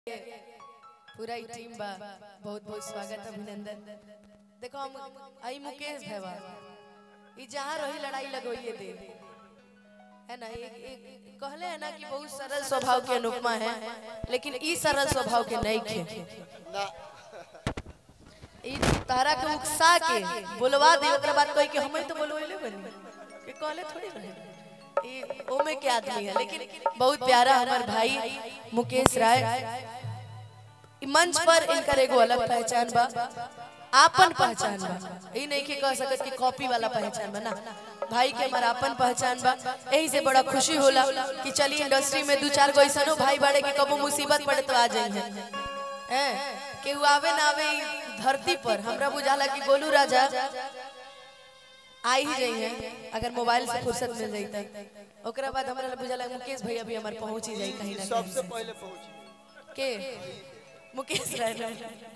पूरा ही टीम बा बहुत बहुत स्वागत अभिनंदन देखो हम आई मुकेश भैया ई जहाँ रही लड़ाई लगोइए दे है ना एक एक कहले है ना कि बहुत सरल स्वभाव के अनुपमा है लेकिन ई सरल स्वभाव के नहीं खे ना ई तारा के उकसा के बोलवा दे ओकरा बाद कह के हमें तो बोलवैले बनी के कहले थोड़ी रहे ई ओमे के आदमी है लेकिन बहुत प्यारा हमार भाई मुकेश राय ई मंच पर इनकर एगो अलग पहचान बा आपन पहचान बा ई नहीं के कह सकत कि कॉपी वाला पहचान बा ना भाई के हमारा आपन पहचान बा यही से बड़ा खुशी होला कि चली इंडस्ट्री में दू चार गो ऐसनो भाई बाड़े के कबो मुसीबत पड़े तो आ जाइए हैं केहू आवे ना आवे ई धरती पर हमरा बुझाला कि गोलू राजा आ ही जाइए अगर मोबाइल से फुर्सत मिल जाई तब ओकरा बाद हमरा बुझाला मुकेश भैया भी हमार पहुंच ही जाई कहीं ना सबसे कहीं पहले पहुंची के मुकेश राय राय।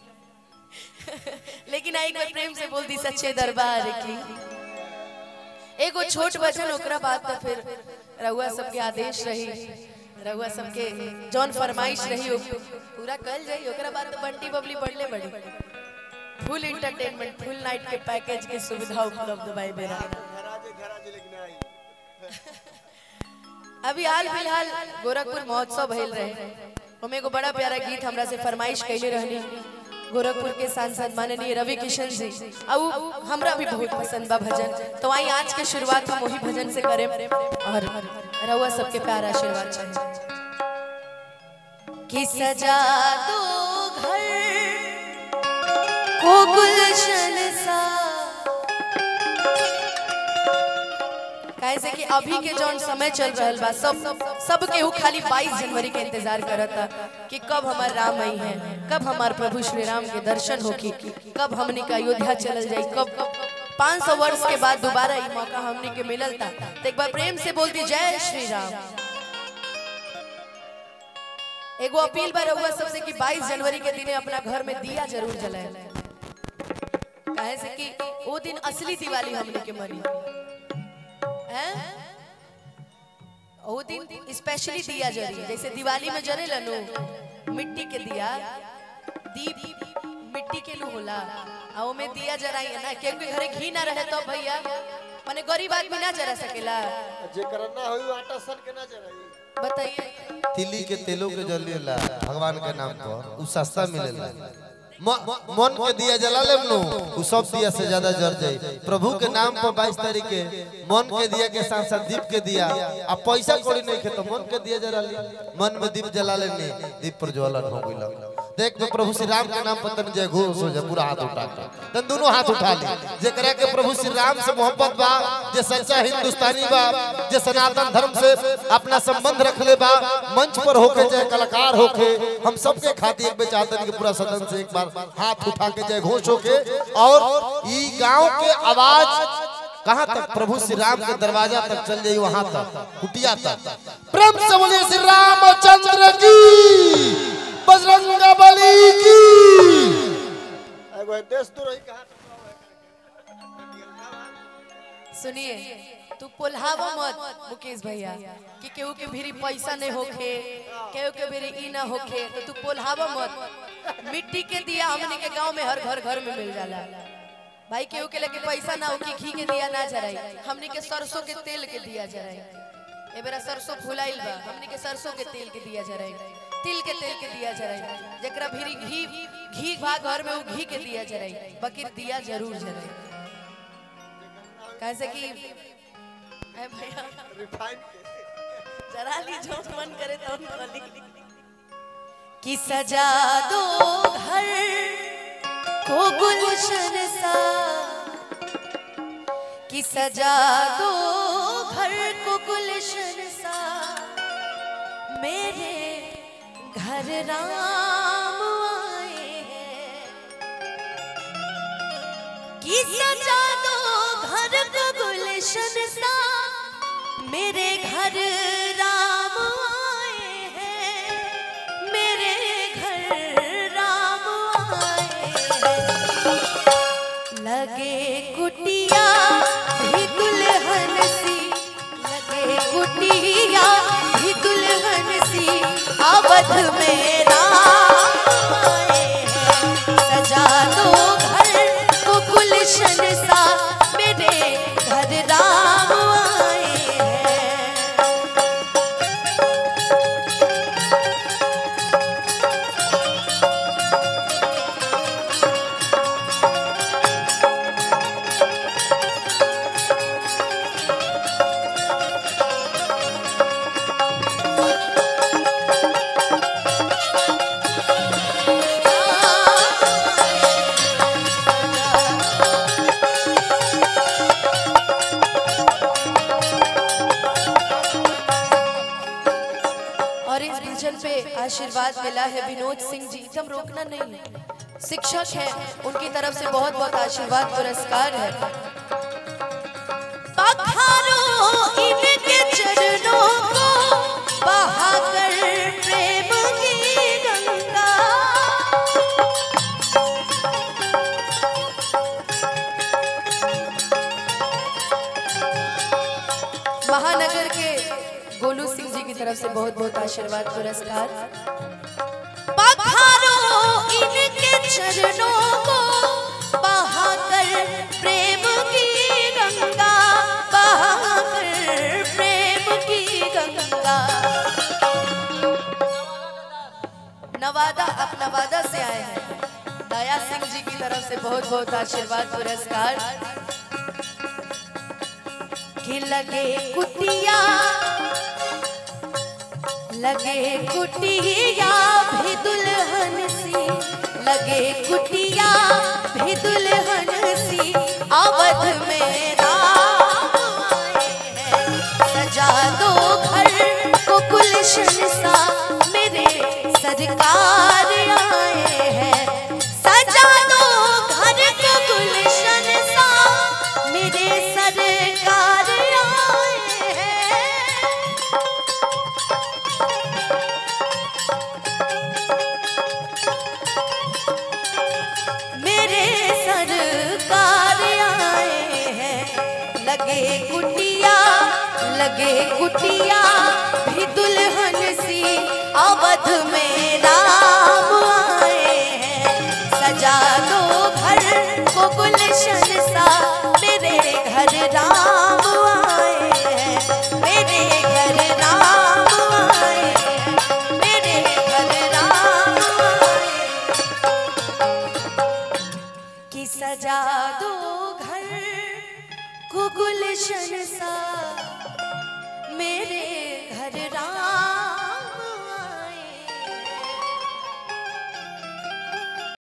लेकिन आई कोई प्रेम से बोल दी सच्चे दरबार की एगो छोट वचन ओकरा बाद तो फिर रहुआ सबके आदेश रही रहुआ सबके जौन फरमाइश रही ओ पूरा कल जाई ओकरा बाद तो बंटी बबली बढ़ले बड़ी फुल इंटरटेनमेंट फुल नाइट के पैकेज की सुविधा उपलब्ध बाई बेरा घराजे घराजे लेकिन आई अभी हाल फिलहाल गोरखपुर महोत्सव भइल रहे हमें एगो बड़ा प्यारा गीत हमरा से फरमाइश कैले रहनी गोरखपुर के सांसद माननीय रवि किशन जी और हमरा भी बहुत पसंद बा भजन तो आई आज के शुरुआत हम वही भजन से करें और रउआ सबके प्यार आशीर्वाद चाहिए कि सजा दो घर को गुलशन सा कैसे कि अभी के जौन समय चल रहल बा सब सब केहू खाली 22 जनवरी के इंतजार करता कि कब हमार राम आई है कब हमार प्रभु श्री राम के दर्शन होखी कब हमनी का अयोध्या चलल जाई कब 500 वर्ष के बाद दोबारा ई मौका हमनी के मिलल था तो एक बार प्रेम से बोलती जय श्री राम एगो अपील बा रहुआ सबसे कि 22 जनवरी के दिने अपना घर में दिया जरूर जलाए काहे से कि वो दिन असली दिवाली हमनी के मनी हैं? वो दिन स्पेशली दिया जरी जैसे दिवाली में जरे लनु मिट्टी के दिया दीप मिट्टी के नु होला आ ओमे दिया जराई ना क्योंकि घरे घी ना रहे तो भैया माने गरीब आदमी ना जरा सकेला जेकर ना होई आटा सन के ना जराई बताइए तिली के तेलों के जलिएला भगवान के नाम पर उ सस्ता मिलेला म- मन के दिया जला लेम नु उ सब दिया से ज्यादा जर जाई प्रभु के नाम पर 22 तारीख के मन के दिया के साथ साथ दीप के दिया आ पैसा कोड़ी नहीं खे तो मन के दिया जला ली मन में दीप जला लेनी दीप प्रज्वलन हो गइल देख तो प्रभु श्री राम के नाम पर तन जय घोष हो जा पूरा हाथ उठा के तन दोनों हाथ उठा ली जेकरा के प्रभु श्री राम से मोहब्बत बा जे सच्चा हिंदुस्तानी बा जे सनातन धर्म से अपना संबंध रखले बा मंच पर होके चाहे कलाकार होके हम सबके खातिर एक बेचातन के पूरा सदन से एक बार हाथ उठा के जय घोष होके और ई गांव के आवाज कहाँ तक प्रभु श्री राम के दरवाजा तक चल जाई वहां तक कुटिया तक प्रेम से बोलिए श्री रामचंद्र की बजरंग बली की एगो देश तो रही कहां सुनिए तू पोल्हावा मत मुकेश भैया कि केहू के भीरी पैसा नहीं होखे केहू के भीरी ई ना होखे तो तू पोल्हावा मत मिट्टी के दिया हमने के गांव में हर घर घर में मिल जाला भाई केहू के लेके पैसा ना होके घी के दिया ना जराई हमने के सरसों के तेल के दिया जराई ए बेरा सरसों फुलाइल बा हमने के सरसों के तेल के दिया जराई तिल के तेल के दिया जराई जेकरा भीरी घी घी भा घर में वो घी के दिया जराई बकीर दिया जरूर जराई कैसे कि ए भैया रिफाइन के जरा ली जो मन करे तो बोली कि सजा दो घर को गुलशन सा कि सजा दो घर को गुलशन सा मेरे घर राम आए हैं कि सजा दो घर को गुलशन सा मेरे घर राम आए हैं मेरे घर राम आए हैं लगे कुटिया भी दुल्हन सी लगे कुटिया भी दुल्हन सी अवध में राम राम आए हैं सजा दो घर को गुलशन सा मेरे घर राम आए हैं और इस भजन पे आशीर्वाद मिला है विनोद सिंह जी एकदम रोकना नहीं है शिक्षक है उनकी तरफ से बहुत बहुत आशीर्वाद पुरस्कार है पखारो इनके चरणों को बहाकर प्रेम की गंगा महानगर के गोलू सिंह जी की तरफ से बहुत बहुत आशीर्वाद पुरस्कार पखारो इनके चरणों को बहाकर प्रेम की गंगा बहाकर प्रेम की गंगा नवादा आप नवादा से आए हैं दया सिंह जी की तरफ से बहुत बहुत आशीर्वाद पुरस्कार कि लगे कुटिया लगे कुटिया भी दुल्हन सी लगे कुटिया भी दुल्हन सी अवध में राम आए हैं सजा दो घर को गुलशन सा मेरे सरकार आए हैं सजा दो घर को गुलशन सा मेरे सरकार आए हैं मेरे सरकार आए हैं लगे कुटिया लगे कुटिया भी दुल्हन सी अवध में रा